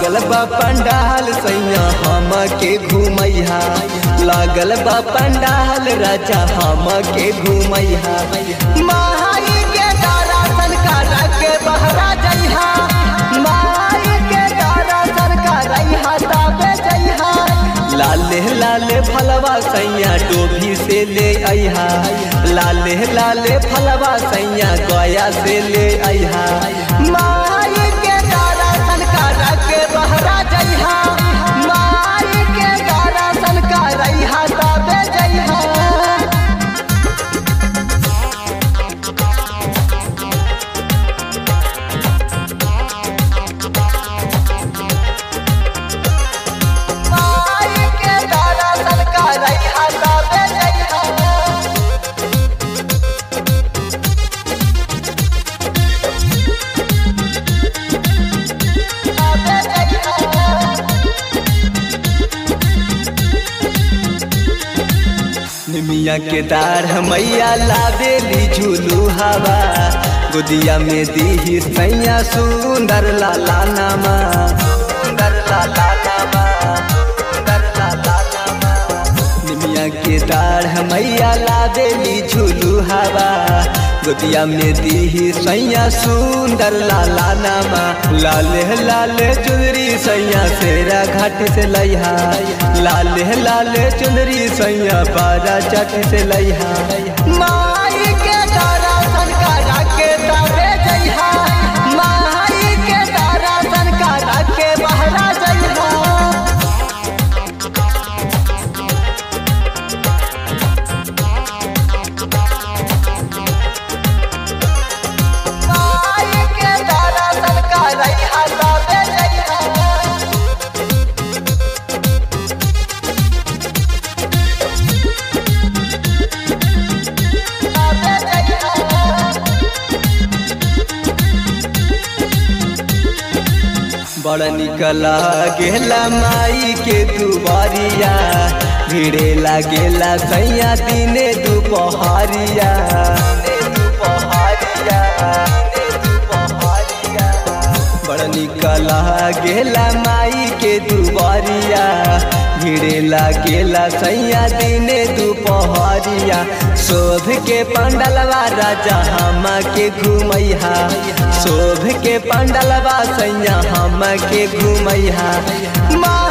लागल बा पंडाल सैया हम के घूमैहा लागल बा पंडाल राजा हम के घूमैहा माई के दर्शन कर के बहरा जइहा माई के दर्शन करैहा तबे जइहा लाले लाले फलवा सैया डोभी से ले अइहा लाले लाले फलवा सैया गया से ले अइहा माई के दर्शन कर के बहरा जइहा माई के दर्शन करैहा तबे जइहा माई के दर्शन करैहा तबे जइहा तबे जइहा निमिया के दार मैया लावेली झूलू हवा गुदिया में दी सैया सुंदर लाला नामा सुंदर लाला नामा सुंदर लाला नामा निमिया के दार मैया लावेली झूलू हवा गुदिया में दी सैया सुंदर लाला नामा लाले लाले चुनरी सैया सेरा घाट से लैहा लाले लाले चुनरी सैया बारा चट से लैहा माई के दर्शन करा के तबे जइहा माई के दर्शन करा के बहरा जइहा माई के दर्शन करैहा तबे जइहा तबे जइहा बड़ निकला गेला माई के दुबारिया भिड़े लागेला सैया दिने दुपहरिया दुपहरिया दुपहरिया बड़ निकला गेला माई के दुबारिया भिड़े लागेला सैया दिने दुपहरिया शोभ के पंडलवा राजा हम के घूमैहा शोभ के पंडलवा सैया हम के घूमैहा माँ